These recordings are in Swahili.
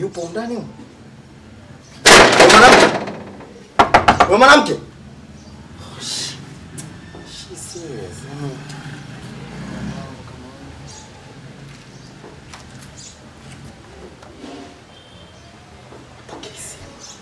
yupo ndani huko? Wewe mwanamke. Wewe mwanamke. Oh, shit. She's serious. Yaani, Pokea simu.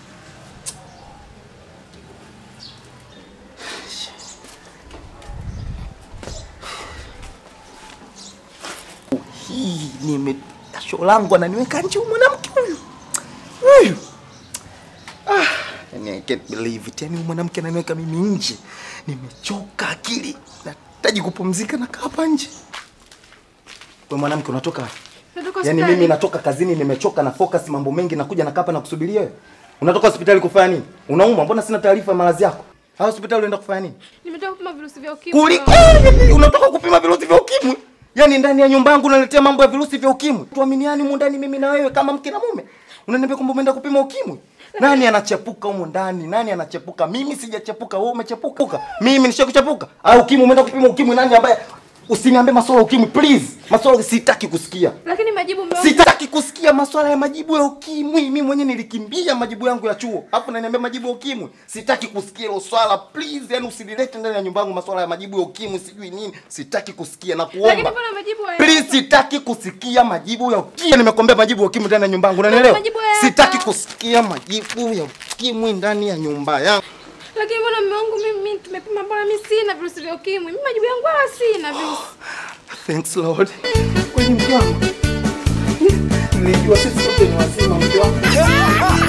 hii nime jasho langu ananiweka nje huyu mwanamke huyu huyu ah, yani I can't believe it yani huyu mwanamke ananiweka mimi nje nimechoka akili nahitaji kupumzika na kaa hapa nje wewe mwanamke unatoka wapi Natoka Yaani hospitali. mimi natoka kazini nimechoka na focus mambo mengi nakuja nakaa hapa na kusubiria wewe. Unatoka hospitali kufanya nini? Unaumwa? Mbona sina taarifa ya maradhi yako? Ha, hospitali unaenda kufanya nini? Nimetoka kupima virusi vya ukimwi. Kuli Eh, unatoka kupima virusi vya ukimwi? Yaani ndani ya nyumba yangu unaletea mambo ya virusi vya ukimwi. Tuaminiani humu ndani mimi na wewe kama mke na mume. Unaniambia kwamba umeenda kupima ukimwi? Nani anachepuka humu ndani? Nani anachepuka? Mimi sijachepuka, wewe umechepuka. Mimi nishakuchepuka. Au ukimwi umeenda kupima ukimwi nani ambaye Usiniambie masuala ya ukimwi please. Masuala sitaki kusikia. Lakini majibu mmeo. Sitaki kusikia masuala ya majibu ya ukimwi. Mimi mwenyewe nilikimbia majibu yangu ya chuo. Alafu unaniambia majibu ya ukimwi. Sitaki kusikia hilo swala please. Yaani usinilete ndani ya nyumba yangu masuala ya majibu ya ukimwi sijui nini. Sitaki kusikia na Lakini kuomba. mbona majibu haya? Please sitaki kusikia majibu ya ukimwi. Nimekwambia majibu ya ukimwi ndani ya nyumba yangu. Unanielewa? Majibu haya Sitaki hapa. kusikia majibu ya ukimwi ndani ya nyumba yangu. Lakini mbona mume wangu mimi mimi tumepima mbona mimi sina virusi vya ukimwi. Mimi majibu yangu wala sina virusi. Thanks Lord. Kwani mke wangu? Nilijua sisi sote ni wazima mke wangu.